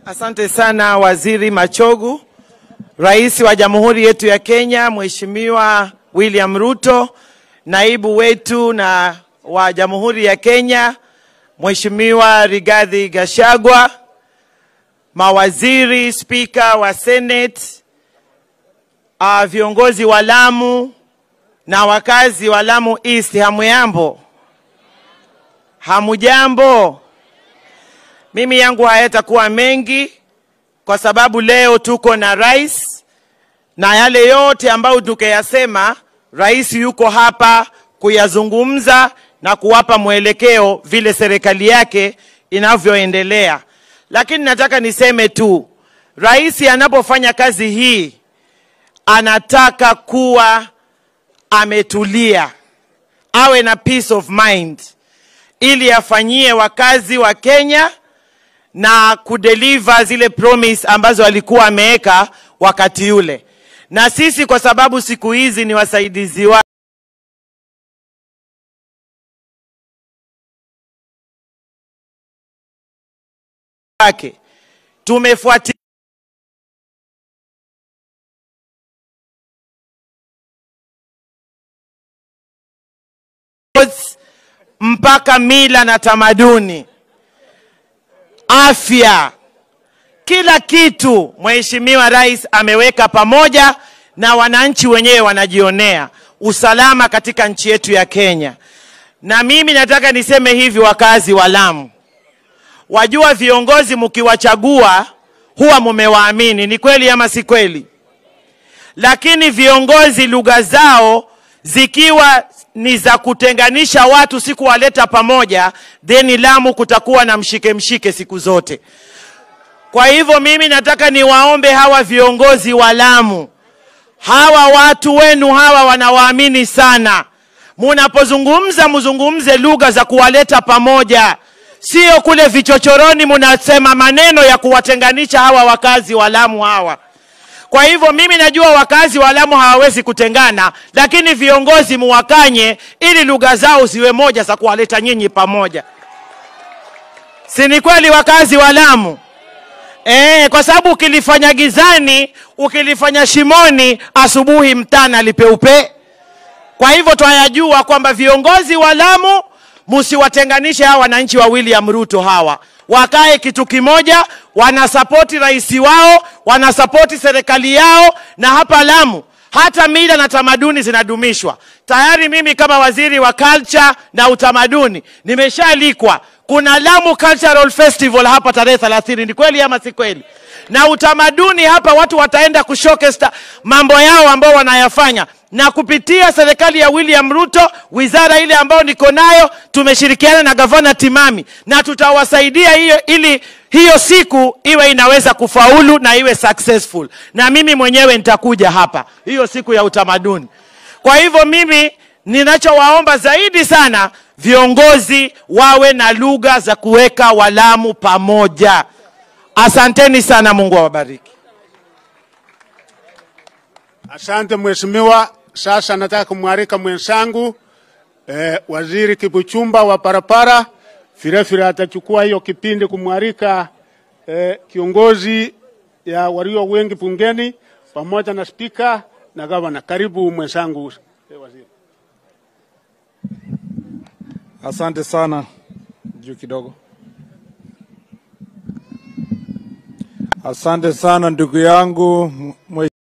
Asante sana Waziri Machogu. Rais wa Jamhuri yetu ya Kenya Mheshimiwa William Ruto, naibu wetu na wa Jamhuri ya Kenya Mheshimiwa Rigathi Gachagua, mawaziri, spika wa Senate, uh, viongozi wa Lamu na wakazi wa Lamu East, hamuyambo? Hamujambo? Mimi yangu hayatakuwa mengi kwa sababu leo tuko na rais na yale yote ambayo tukayasema, rais yuko hapa kuyazungumza na kuwapa mwelekeo vile serikali yake inavyoendelea. Lakini nataka niseme tu, rais anapofanya kazi hii anataka kuwa ametulia, awe na peace of mind, ili afanyie wakazi wa Kenya na kudeliver zile promise ambazo alikuwa ameweka wakati ule. Na sisi kwa sababu siku hizi ni wasaidizi wa wake tumefuatilia mpaka mila na tamaduni, afya, kila kitu Mheshimiwa Rais ameweka pamoja na wananchi wenyewe wanajionea usalama katika nchi yetu ya Kenya. Na mimi nataka niseme hivi, wakazi wa Lamu, wajua viongozi mkiwachagua huwa mumewaamini, ni kweli ama si kweli? Lakini viongozi lugha zao zikiwa ni za kutenganisha watu, si kuwaleta pamoja, then Lamu kutakuwa na mshike mshike siku zote. Kwa hivyo mimi nataka niwaombe hawa viongozi wa Lamu, hawa watu wenu hawa wanawaamini sana. Munapozungumza mzungumze lugha za kuwaleta pamoja, sio kule vichochoroni munasema maneno ya kuwatenganisha hawa wakazi wa Lamu hawa. Kwa hivyo mimi najua wakazi wa Lamu hawawezi kutengana, lakini viongozi muwakanye ili lugha zao ziwe moja za kuwaleta nyinyi pamoja. Si ni kweli wakazi wa Lamu? E, kwa sababu ukilifanya gizani, ukilifanya shimoni, asubuhi mtana lipeupe. Kwa hivyo twayajua kwamba viongozi wa Lamu msiwatenganishe hawa wananchi wa William Ruto hawa wakae kitu kimoja, wanasapoti rais wao, wanasapoti serikali yao, na hapa Lamu hata mila na tamaduni zinadumishwa. Tayari mimi kama waziri wa culture na utamaduni nimeshaalikwa, kuna Lamu Cultural Festival hapa tarehe 30. Ni kweli ama si kweli? Na utamaduni hapa watu wataenda kushowcase mambo yao ambao wanayafanya na kupitia serikali ya William Ruto, wizara ile ambayo niko nayo, tumeshirikiana na gavana Timami na tutawasaidia hiyo ili hiyo siku iwe inaweza kufaulu na iwe successful, na mimi mwenyewe nitakuja hapa hiyo siku ya utamaduni. Kwa hivyo mimi ninachowaomba zaidi sana, viongozi wawe na lugha za kuweka Walamu pamoja. Asanteni sana, Mungu awabariki. Asante mheshimiwa. Sasa nataka kumwalika mwenzangu eh, waziri Kibuchumba wa parapara, vilevile atachukua hiyo kipindi kumwalika eh, kiongozi ya walio wengi bungeni pamoja na spika na gavana. Karibu mwenzangu eh, waziri. Asante sana. Juu kidogo. Asante sana ndugu yangu mwe